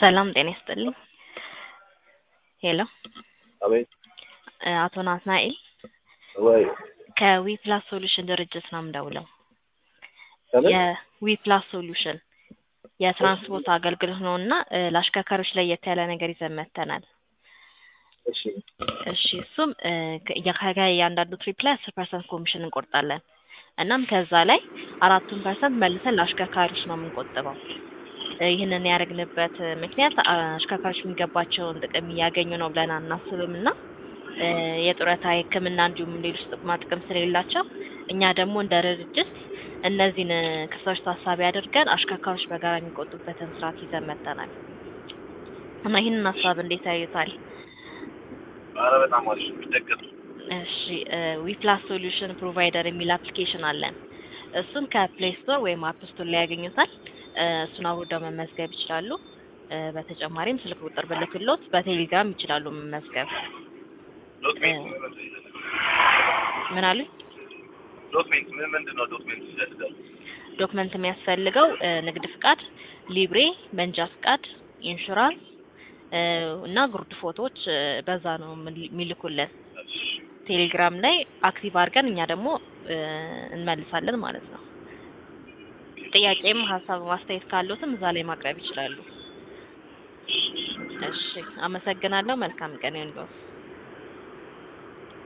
ሰላም ጤና ይስጥልኝ። ሄሎ አቤት አቶ ናትናኤል ወይ ከዊፕላስ ሶሉሽን ድርጅት ነው የምደውለው። ከምን የዊፕላስ ሶሉሽን የትራንስፖርት አገልግሎት ነው እና እ ለአሽከርካሪዎች ለየት ያለ ነገር ይዘን መጥተናል። እሺ እሺ እሱም እ ከ- የ- ከእያንዳንዱ ትሪፕ ላይ አስር ፐርሰንት ኮሚሽን እንቆርጣለን። እናም ከዛ ላይ አራቱን ፐርሰንት መልሰን ለአሽከርካሪዎች ነው የምንቆጥበው። እ ይህንን ያደረግንበት እ ምክንያት አ- አሽከርካሪዎች የሚገባቸውን ጥቅም እያገኙ ነው ብለን አናስብም እና እ የጡረታ የሕክምና እንዲሁም ሌሎች ጥቅማ ጥቅም ስለሌላቸው እኛ ደግሞ እንደ ድርጅት እነዚህን እ ክፍተቶች ታሳቢ አድርገን አሽከርካሪዎች በጋራ የሚቆጡበትን ስርዓት ይዘን መጥተናል እና ይህንን ሀሳብ እንዴት ያዩታል? ኧረ በጣም አሪፍ የሚደገፍ እሺ ዊፕላስ ሶሉሽን ፕሮቫይደር የሚል አፕሊኬሽን አለን። እሱን ከፕሌይ ስቶር ወይም አፕ ስቶር ላይ ያገኙታል። እ እሱን አውርደው መመዝገብ ይችላሉ። እ በተጨማሪም ስልክ ቁጥር ብልክሎት በቴሌግራም ይችላሉ መመዝገብ። ዶክሜንት ምን አሉኝ? ዶክሜንት ምን ምንድን ነው ዶክሜንት ይፈልጋል? ዶክመንት የሚያስፈልገው እ ንግድ ፍቃድ፣ ሊብሬ፣ መንጃ ፍቃድ፣ ኢንሹራንስ እ እና ጉርድ ፎቶዎች እ በዛ ነው የምል- የሚልኩልን። ቴሌግራም ላይ አክቲቭ አድርገን እኛ ደግሞ እ እንመልሳለን ማለት ነው። ጥያቄም ሀሳብ ማስተያየት ካሉትም እዛ ላይ ማቅረብ ይችላሉ። እሺ አመሰግናለሁ። መልካም ቀን ይሁንልዎት።